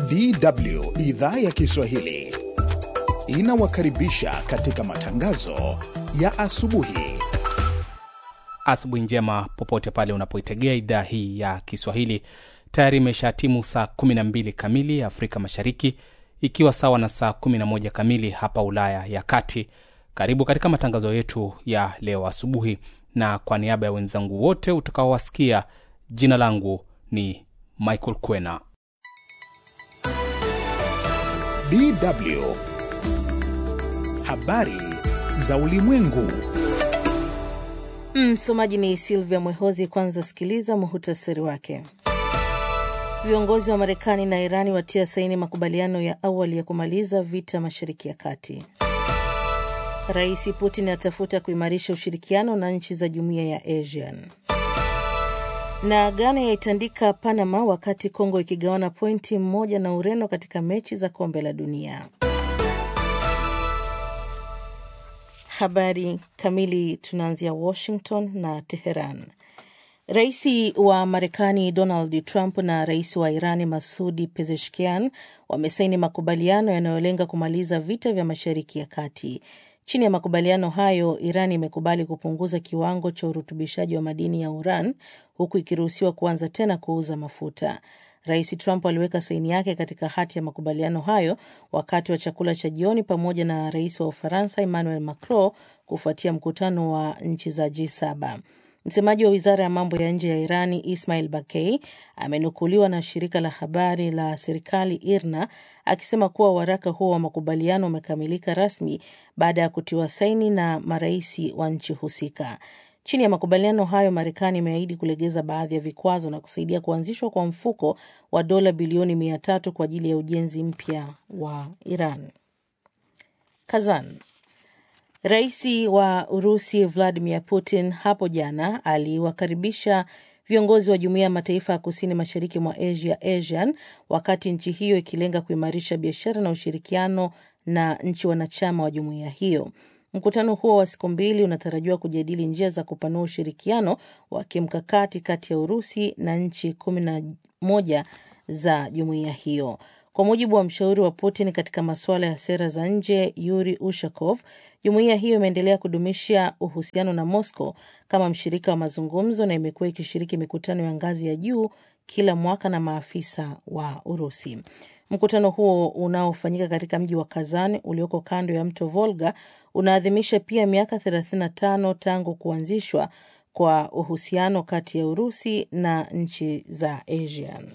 DW idhaa ya Kiswahili inawakaribisha katika matangazo ya asubuhi. Asubuhi njema popote pale unapoitegea idhaa hii ya Kiswahili. Tayari imeshatimu saa 12 kamili Afrika Mashariki, ikiwa sawa na saa 11 kamili hapa Ulaya ya Kati. Karibu katika matangazo yetu ya leo asubuhi, na kwa niaba ya wenzangu wote utakaowasikia, jina langu ni Michael Kwena. DW habari za ulimwengu. Msomaji ni Silvia Mwehozi. Kwanza sikiliza muhutasari wake. Viongozi wa Marekani na Irani watia saini makubaliano ya awali ya kumaliza vita Mashariki ya Kati. Rais Putin atafuta kuimarisha ushirikiano na nchi za jumuiya ya ASEAN. Na Ghana yaitandika Panama wakati Kongo ikigawana pointi moja na Ureno katika mechi za kombe la dunia. Habari kamili. Tunaanzia Washington na Teheran. Rais wa Marekani Donald Trump na rais wa Irani Masudi Pezeshkian wamesaini makubaliano yanayolenga kumaliza vita vya Mashariki ya Kati. Chini ya makubaliano hayo, Iran imekubali kupunguza kiwango cha urutubishaji wa madini ya uran huku ikiruhusiwa kuanza tena kuuza mafuta. Rais Trump aliweka saini yake katika hati ya makubaliano hayo wakati wa chakula cha jioni pamoja na rais wa Ufaransa Emmanuel Macron kufuatia mkutano wa nchi za G7. Msemaji wa wizara ya mambo ya nje ya Irani Ismail Bakei amenukuliwa na shirika la habari la serikali IRNA akisema kuwa waraka huo wa makubaliano umekamilika rasmi baada ya kutiwa saini na maraisi wa nchi husika. Chini ya makubaliano hayo, Marekani imeahidi kulegeza baadhi ya vikwazo na kusaidia kuanzishwa kwa mfuko wa dola bilioni mia tatu kwa ajili ya ujenzi mpya wa Iran. Kazan. Rais wa Urusi Vladimir Putin hapo jana aliwakaribisha viongozi wa Jumuiya ya Mataifa ya Kusini Mashariki mwa Asia, ASEAN, wakati nchi hiyo ikilenga kuimarisha biashara na ushirikiano na nchi wanachama wa jumuiya hiyo. Mkutano huo wa siku mbili unatarajiwa kujadili njia za kupanua ushirikiano wa kimkakati kati ya Urusi na nchi kumi na moja za jumuiya hiyo. Kwa mujibu wa mshauri wa Putin katika masuala ya sera za nje Yuri Ushakov, jumuiya hiyo imeendelea kudumisha uhusiano na Moscow kama mshirika wa mazungumzo na imekuwa ikishiriki mikutano ya ngazi ya juu kila mwaka na maafisa wa Urusi. Mkutano huo unaofanyika katika mji wa Kazan ulioko kando ya mto Volga unaadhimisha pia miaka 35 tangu kuanzishwa kwa uhusiano kati ya Urusi na nchi za ASEAN.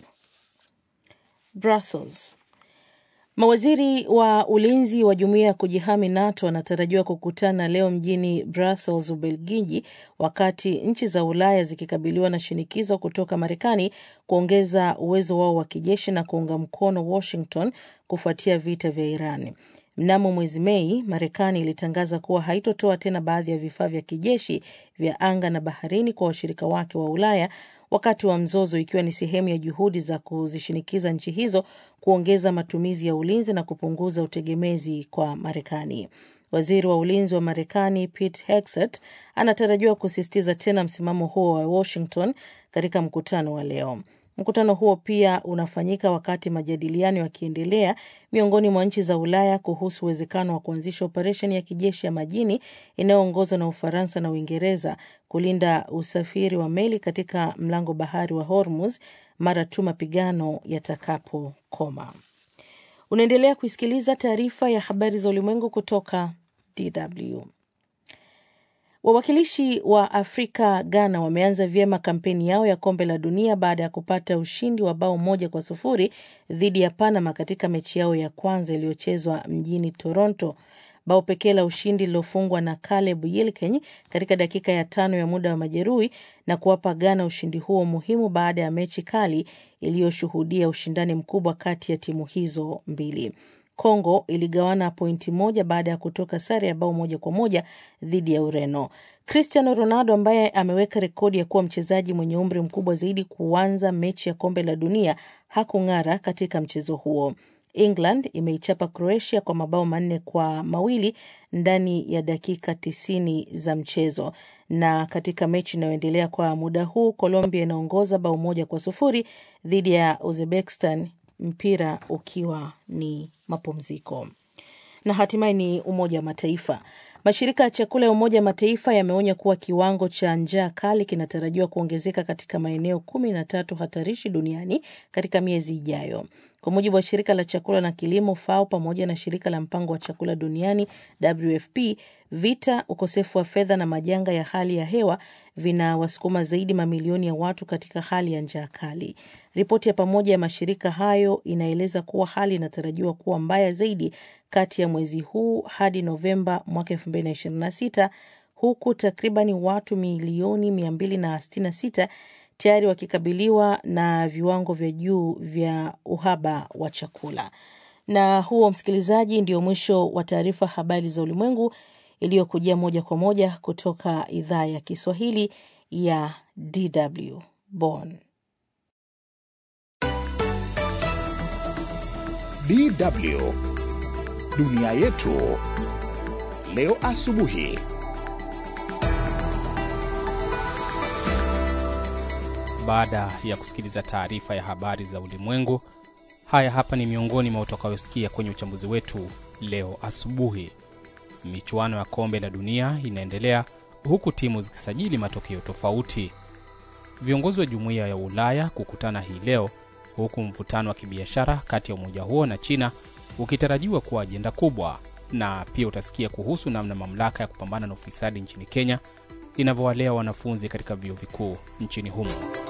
Brussels. Mawaziri wa ulinzi wa jumuiya ya kujihami NATO wanatarajiwa kukutana leo mjini Brussels, Ubelgiji, wakati nchi za Ulaya zikikabiliwa na shinikizo kutoka Marekani kuongeza uwezo wao wa kijeshi na kuunga mkono Washington kufuatia vita vya Iran. Mnamo mwezi Mei, Marekani ilitangaza kuwa haitotoa tena baadhi ya vifaa vya kijeshi vya anga na baharini kwa washirika wake wa Ulaya wakati wa mzozo, ikiwa ni sehemu ya juhudi za kuzishinikiza nchi hizo kuongeza matumizi ya ulinzi na kupunguza utegemezi kwa Marekani. Waziri wa ulinzi wa Marekani Pete Hegseth anatarajiwa kusisitiza tena msimamo huo wa Washington katika mkutano wa leo. Mkutano huo pia unafanyika wakati majadiliano yakiendelea miongoni mwa nchi za Ulaya kuhusu uwezekano wa kuanzisha operesheni ya kijeshi ya majini inayoongozwa na Ufaransa na Uingereza kulinda usafiri wa meli katika mlango bahari wa Hormuz mara tu mapigano yatakapokoma. Unaendelea kuisikiliza taarifa ya habari za ulimwengu kutoka DW. Wawakilishi wa Afrika Ghana wameanza vyema kampeni yao ya kombe la dunia baada ya kupata ushindi wa bao moja kwa sufuri dhidi ya Panama katika mechi yao ya kwanza iliyochezwa mjini Toronto. Bao pekee la ushindi lilofungwa na Caleb Yilkeny katika dakika ya tano ya muda wa majeruhi na kuwapa Ghana ushindi huo muhimu baada ya mechi kali iliyoshuhudia ushindani mkubwa kati ya timu hizo mbili. Kongo iligawana pointi moja baada ya kutoka sare ya bao moja kwa moja dhidi ya Ureno. Cristiano Ronaldo ambaye ameweka rekodi ya kuwa mchezaji mwenye umri mkubwa zaidi kuanza mechi ya kombe la dunia hakung'ara katika mchezo huo. England imeichapa Croatia kwa mabao manne kwa mawili ndani ya dakika tisini za mchezo. Na katika mechi inayoendelea kwa muda huu, Colombia inaongoza bao moja kwa sufuri dhidi ya Uzbekistan mpira ukiwa ni mapumziko. Na hatimaye ni Umoja wa Mataifa. Mashirika ya chakula ya Umoja wa Mataifa yameonya kuwa kiwango cha njaa kali kinatarajiwa kuongezeka katika maeneo kumi na tatu hatarishi duniani katika miezi ijayo. Kwa mujibu wa shirika la chakula na kilimo FAO pamoja na shirika la mpango wa chakula duniani WFP, vita, ukosefu wa fedha na majanga ya hali ya hewa vinawasukuma zaidi mamilioni ya watu katika hali ya njaa kali. Ripoti ya pamoja ya mashirika hayo inaeleza kuwa hali inatarajiwa kuwa mbaya zaidi kati ya mwezi huu hadi Novemba mwaka 2026 huku takribani watu milioni 266 tayari wakikabiliwa na viwango vya juu vya uhaba wa chakula. Na huo, msikilizaji, ndio mwisho wa taarifa habari za ulimwengu iliyokujia moja kwa moja kutoka idhaa ya Kiswahili ya DW Bonn. DW dunia yetu leo asubuhi. Baada ya kusikiliza taarifa ya habari za ulimwengu, haya hapa ni miongoni mwa utakayosikia kwenye uchambuzi wetu leo asubuhi. Michuano ya kombe la dunia inaendelea huku timu zikisajili matokeo tofauti. Viongozi wa jumuiya ya Ulaya kukutana hii leo, huku mvutano wa kibiashara kati ya umoja huo na China ukitarajiwa kuwa ajenda kubwa, na pia utasikia kuhusu namna mamlaka ya kupambana na ufisadi nchini Kenya inavyowalea wanafunzi katika vyuo vikuu nchini humo.